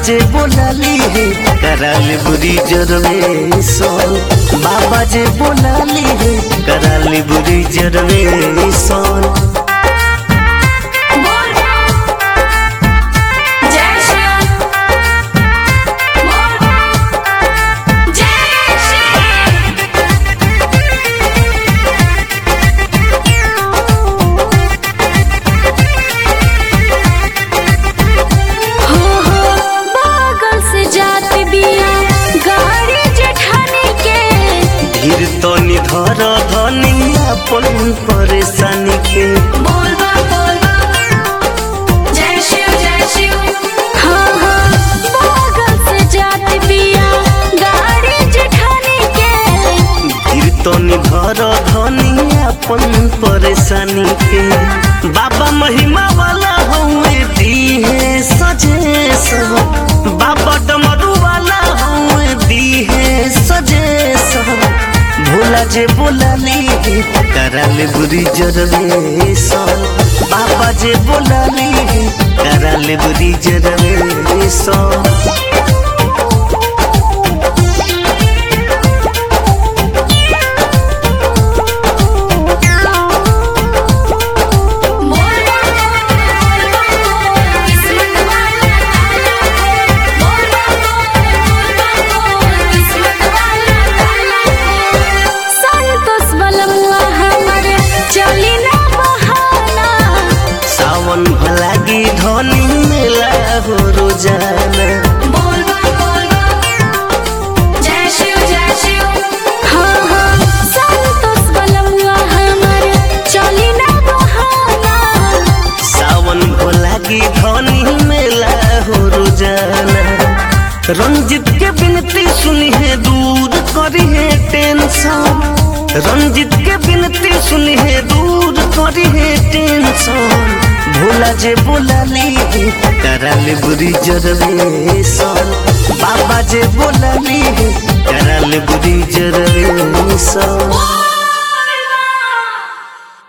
जे बोलाली है कराल बुरी जरवे सोन बाबा जे बोलाली है कराल बुरी जरवे सोन बोल जय श्री बोल जय श्री हो हो बागल से जात बिया गाड़ी जेठानी के धीर तो निधर धनी अपन परेशानी के बोल बा बोल बा जय शिव जय शिव हाँ हाँ बागल से जात बिया गाड़ी जेठानी के धीर तो निधर धनी अपन परेशानी के बाबा महिमा वाला हुए दी है सजे सब बाबा डमरू वाला हुए दी है सजे सब भोला जे बोलाली कराल बुरी जरवे सन बाबा जे बोलाली कराल बुरी जरवे सन बोल बा बोल बा किस्मत वाला ताला बोल बा बोल बा किस्मत वाला ताला संतोष बलमुआ हमर चली ना बहाना सावन भलागी धनी मेला हो रोजाना बोल बा बोल बा जय शिव जय शिव हाँ हाँ संतोष बलमुआ हमर चली ना बहाना सावन भलागी धनी मेला हो रोजाना रंजित के बिनती सुनी है दूर करी है टेंशन रंजित के बिनती सुनी है दूर करी है टेंशन भोला जे बोलाली कराल बुरी जरवे सन बाबा जे बोलाली कराल बुरी जरवे सन